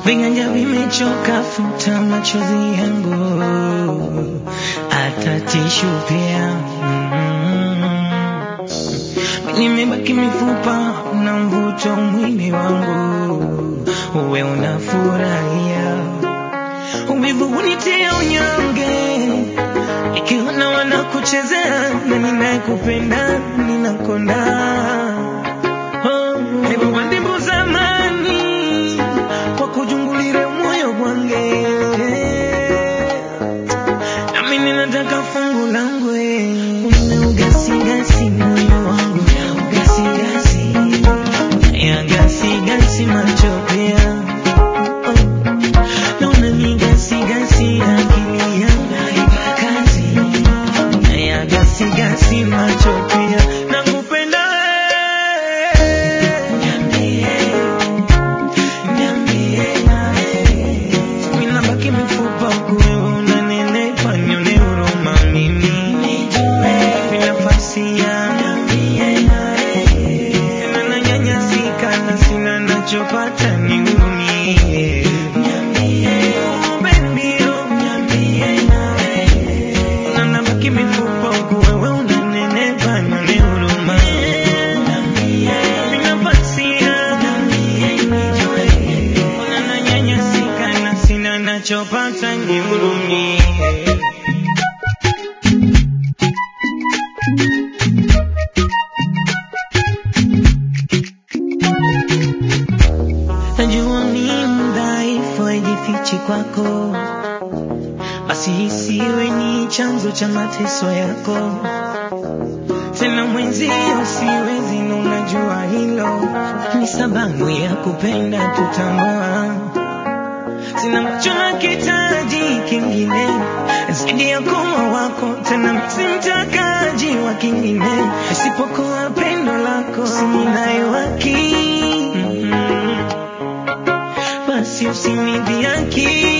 Viganja vimechoka, futa machozi yangu, hata tishu pia. Mm. Nimebaki mifupa na mvuto mwili wangu, uwe unafurahia. Uvivu hunitia unyonge, ikiona wanakuchezea na ninayekupenda ninakonda. Oh, hebu bandimbu zamani kwa kujungulire moyo gwange, nami ninataka fungu langu unaugasigasi moyo wangu unaugasigasi yagasigasi macho pia na unanigasigasi akili yangu naipa kazi yagasigasi macho pia nakupenda wewe niambie niambie Ninabaki mifupa kuwe unanenepa nione huruma mimi Nijue nafasi yangu Tena nanyanyasika na sina nachopata nihurumie Oh, baby, oh. Na nabaki mifupa kuwe we unanenepa nione huruma Nafasi yangu unananyanyasika na sina nachopata nihurumie. Najua ni mdhaifu, haijifichi kwako, basi isiwe ni chanzo cha mateso yako. Tena mwenzio siwezi, na unajua hilo ni sababu ya kupenda tutambua sina macho na kitaji kingine zaidi ya kuwa wako, tena simtakaji wa kingine isipokuwa pendo lako, sininayo haki basi usinidhihaki